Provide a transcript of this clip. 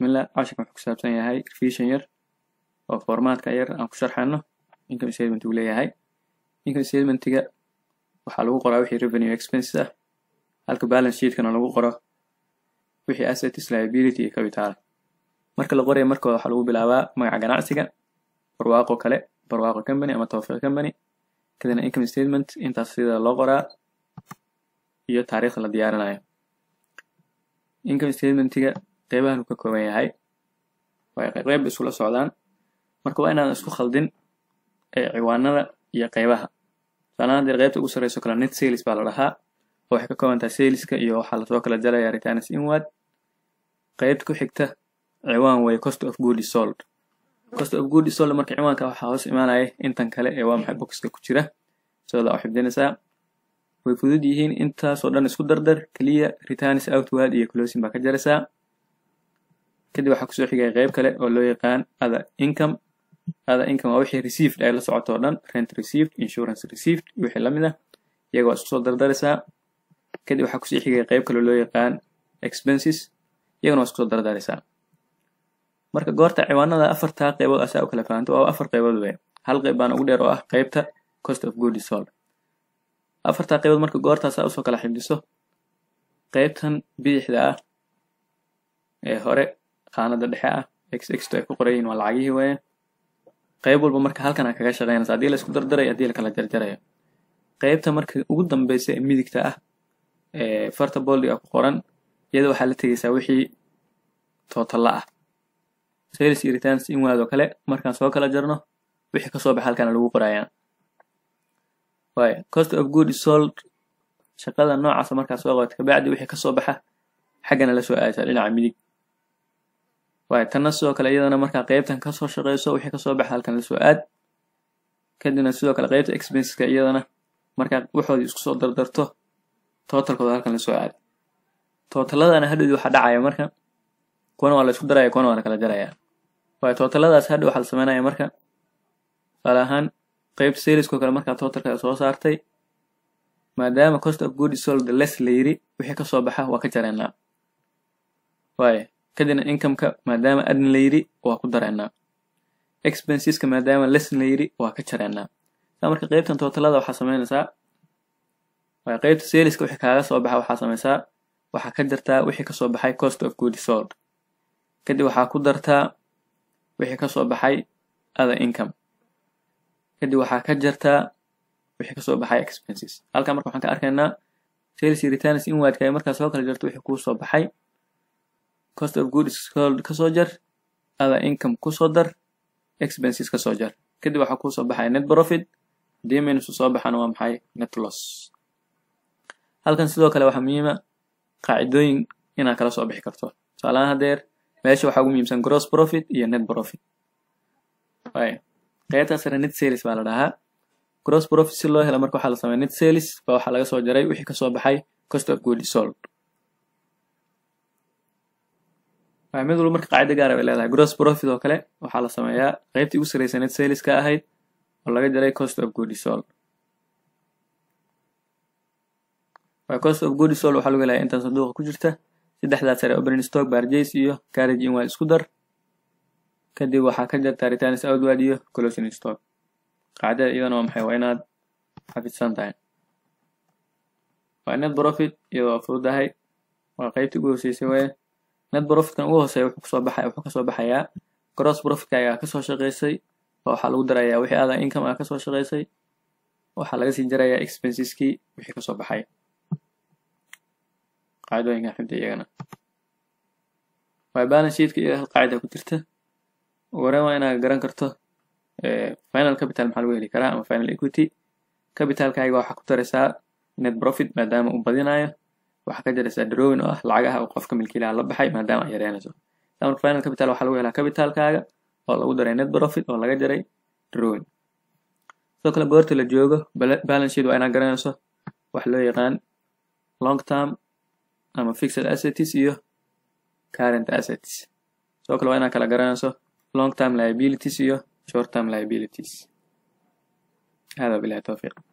bismillah casharkan wuxuu ku saabsan yahay revision yar oo formatka yar aan ku sharxano income statement uu leeyahay income statementiga waxaa lagu qoraa wixii revenue expenses ah halka balance sheetkana lagu qoro wixii assets liability iyo capital marka la qoraya markooda waxaa lagu bilaabaa magaca ganacsiga barwaaqo kale barwaaqo company ama tawfiiq company kadibna income statement intaas sida loo qoraa iyo taariikhda la diyaarinayo income statementiga qeybahan uu ka kooban yahay way qeyb isula socdaan marka waa inaan isku khaldin ciwaanada iyo qeybaha tusaalahaan haddii qeybta ugu sarreyso kale net sales baa la dhahaa oo waxay ka kooban tahay saleska iyo waxaa lasoo kala jaraya returns inward qeybta ku xigta ciwaan way cost of good sold cost of good sold marka ciwaanka waxaa hoos imaanaya intan kale ee waa maxay boxka ku jira sidooda u xifdinaysaa way fudud yihiin intaasoo dhan isku dardar keliya returns outward iyo closing baa ka jaraysaa kadib waxaa kusoo xigaya qeyb kale oo loo yaqaan other income other income waa wixii received ay la socoto oo dhan rent received insurance received wixii lamid ah iyaga waa isku soo dardaraysaa kadib waxaa kusii xigaya qeyb kale loo yaqaan expenses iyagana waa isku soo dardaraysaa marka goorta ciwaanada afartaa qeybood asaa u kala fahanto waa afar qeybood wey hal qeyb baana ugu dheer oo ah qeybta cost of good sold afartaa qeybood marka goortaasaa usoo kala xifdiso qeybtan bidixda ah ee hore qaanada dhexe ah xxto ay ku qorayiin waa lacagihii weeye qeyb walba marka halkan aa kaga shaqeynaysa haddii la isku dardarayo haddii la kala jarjarayo qeybta marka ugu dambeysa ee midigta ah ee farta boldiga ku qoran iyada waxaa la tegeysaa wixii tootalla ah sales iyo returns inward oo kale markaan soo kala jarno wixii kasoo baxa halkana lagu qorayaa waayo cost of good sold shaqada noocaasa markaa soo qabato kabacdi wixii kasoo baxa xaggana la soo aadaysaa dhinaca midig waayo tanna sidoo kale iyadana markaa qeybtan kasoo shaqeyso wixii kasoo baxa halkan la soo aad kadibna sidoo kale qeybta expenseska iyadana markaa waxoodii isku soo dardarto totalkooda halkan la soo aad tootaladana hadhowdii waxaa dhacaya marka kuwana waa la isku daraya kuwana waa la kala jaraya waayo tootaladaas hadhow waxaa la sameynaya marka tusaale ahaan qeybta salesko kale markaa totalka soo saartay maadaama cost of good sold less la yiri wixii kasoo baxa waa ka jareynaa waayo kadibna incomeka maadaama adn la yiri waa ku dareynaa expenseska maadaama less la yiri waa ka jareynaa saa marka qeybtan tootalada waxaa sameynaysaa waayo qeybta saleska wixii kaaga soo baxa waxaa sameysaa waxaa ka jartaa wixii kasoo baxay cost of good sold kadib waxaa ku dartaa wixii kasoo baxay other income kadib waxaa ka jartaa wixii kasoo baxay expenses halkan marka waxaan ka arkaynaa sales returns inwardka ay markaa soo kala jarto wixii kuu soo baxay cost of good sold kasoo jar other income kusoo dar expenses kasoo jar kadib waxaa kuusoo baxay net profit haddii minus soo baxana waa maxay net loss halkan sidoo kale waxaa muhiima qaacidooyin inaad kala soo bixi karto tusaalahaan hadeer meesha waxaa ugu muhiimsan gross profit iyo net profit waayo qeybtaa sare net sales baa la dhahaa gross profit si loo helo marka waxaa la sameeya net sales baa waxaa laga soo jaray wixii kasoo baxay cost of good sold waayo mid walba marka qaacida gaara bay leedahay gross profit oo kale waxaa la sameeyaa qeybtii ugu sarreysa net sales ka ahayd oo laga jaray cost of good sold cost of good sold waxaa lagu helaya intan sanduuqa ku jirta saddexdaas sare opening stock barjays iyo carriage inward isku dar kadib waxaa ka jartaa returns outward iyo closing stock qaacdada iyadana waa maxay waa inaad xafidsan tahay waa net profit iyadoo fududahay waa qeybtii ugu hooseysay weye net profitkan ugu hooseeya wuxuu kasoo baxay wuxuu kasoo baxayaa gross profitka ayaa kasoo shaqeysay oo waxaa lagu darayaa wixii ada income ah kasoo shaqeysay waxaa laga sii jarayaa expenseskii wixii kasoo baxay qaacidooyinkan xibda iyagana waay balance sheetka iyo hal qaacida ku jirta wareen waa inaad garan karto final capital maxaa lagu heli karaa ama final equity capitalkaaga waxaa ku daraysaa net profit maadaama uu badinayo waxaa ka jaraysaa drawing oo ah lacagaha uu qofka milkiilaha la baxay maadaama ay yareynayso marka final capital waxaa lagu helaa capitalkaaga oo lagu daray net profit oo laga jaray drawing sidoo kale goorta la joogo balance sheet waa inaad garanayso wax loo yaqaan long term ama fixed assets iyo current assets sidoo kale waa inaad kala garanayso long term liabilities iyo short term liabilities hada bilahi towfiiq